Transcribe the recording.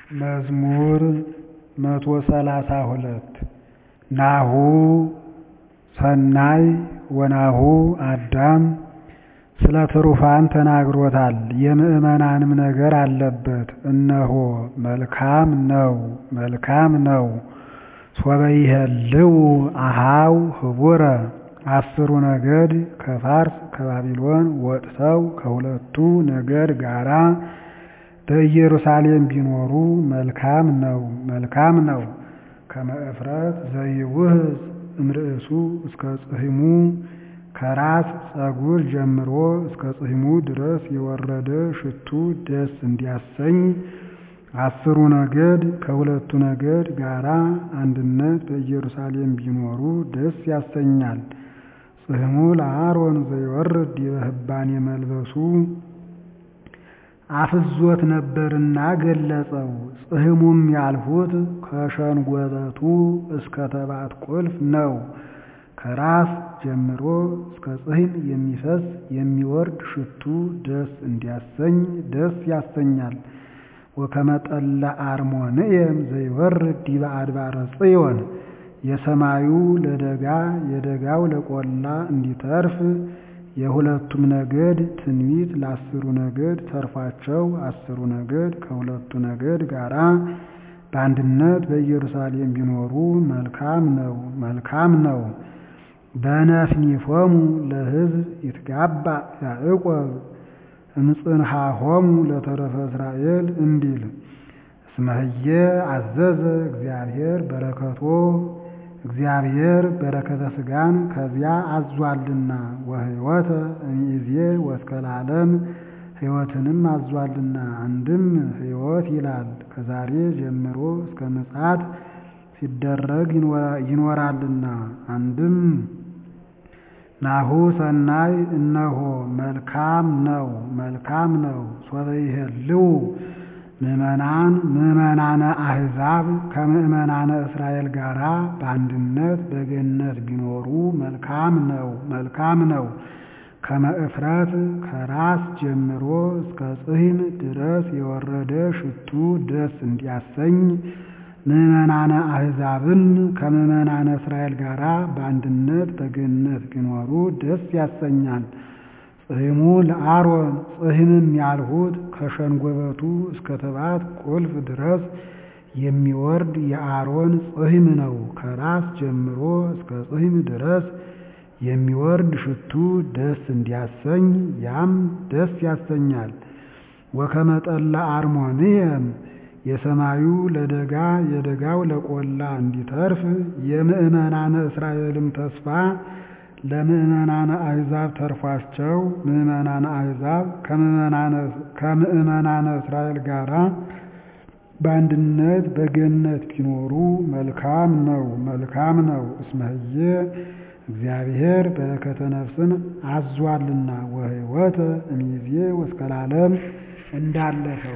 መዝሙር መቶ ሰላሳ ሁለት ናሁ ሰናይ ወናሁ አዳም ስለ ትሩፋን ተናግሮታል የምዕመናንም ነገር አለበት እነሆ መልካም ነው መልካም ነው ሶበ ይሄልው አኀው ህቡረ አስሩ ነገድ ከፋርስ ከባቢሎን ወጥተው ከሁለቱ ነገድ ጋራ በኢየሩሳሌም ቢኖሩ መልካም ነው መልካም ነው ከመ እፍረት ዘይውህዝ እምርእሱ እስከ ጽሕሙ ከራስ ፀጉር ጀምሮ እስከ ጽሕሙ ድረስ የወረደ ሽቱ ደስ እንዲያሰኝ አስሩ ነገድ ከሁለቱ ነገድ ጋራ አንድነት በኢየሩሳሌም ቢኖሩ ደስ ያሰኛል። ጽሕሙ ለአሮን ዘይወርድ ዲበ ህባኔ መልበሱ አፍዞት ነበርና ገለጸው። ጽሕሙም ያልሁት ከሸንጎበቱ እስከ ተባት ቁልፍ ነው። ከራስ ጀምሮ እስከ ጽሕም የሚፈስ የሚወርድ ሽቱ ደስ እንዲያሰኝ ደስ ያሰኛል። ወከመ ጠለ አርሞንዔም ዘይወርድ ዲበ አድባረ ጽዮን የሰማዩ ለደጋ የደጋው ለቆላ እንዲተርፍ የሁለቱም ነገድ ትንቢት ለአስሩ ነገድ ተርፏቸው አስሩ ነገድ ከሁለቱ ነገድ ጋራ በአንድነት በኢየሩሳሌም ቢኖሩ መልካም ነው መልካም ነው። በነፍኒፎሙ ለሕዝብ ይትጋባ ያዕቆብ እምጽንሐሆሙ ለተረፈ እስራኤል እንዲል እስመህየ አዘዘ እግዚአብሔር በረከቶ እግዚአብሔር በረከተ ሥጋን ከዚያ አዟልና ወሕይወተ እምይእዜ ወእስከ ለዓለም ሕይወትንም አዟልና። አንድም ሕይወት ይላል ከዛሬ ጀምሮ እስከ ምጽአት ሲደረግ ይኖራልና። አንድም ናሁ ሰናይ እነሆ መልካም ነው መልካም ነው ሶበ ይሄልው ምዕመናን ምዕመናነ አሕዛብ ከምዕመናነ እስራኤል ጋራ በአንድነት በገነት ቢኖሩ መልካም ነው መልካም ነው። ከመ እፍረት ከራስ ጀምሮ እስከ ጽሕም ድረስ የወረደ ሽቱ ደስ እንዲያሰኝ ምዕመናነ አሕዛብን ከምዕመናነ እስራኤል ጋራ በአንድነት በገነት ቢኖሩ ደስ ያሰኛል። ጽሕሙ ለአሮን ጽሕምም ያልሁት ከሸንጎበቱ እስከ ተባት ቁልፍ ድረስ የሚወርድ የአሮን ጽሕም ነው። ከራስ ጀምሮ እስከ ጽሕም ድረስ የሚወርድ ሽቱ ደስ እንዲያሰኝ ያም ደስ ያሰኛል። ወከመ ጠለ አርሞንዔም የሰማዩ ለደጋ የደጋው ለቆላ እንዲተርፍ የምዕመናነ እስራኤልም ተስፋ ለምዕመናነ አሕዛብ ተርፏቸው ምዕመናነ አሕዛብ ከምዕመናነ እስራኤል ጋራ በአንድነት በገነት ቢኖሩ መልካም ነው መልካም ነው። እስመህየ እግዚአብሔር በረከተ ነፍስን አዟልና ወሕይወተ እምይእዜ ወእስከ ለዓለም እንዳለፈው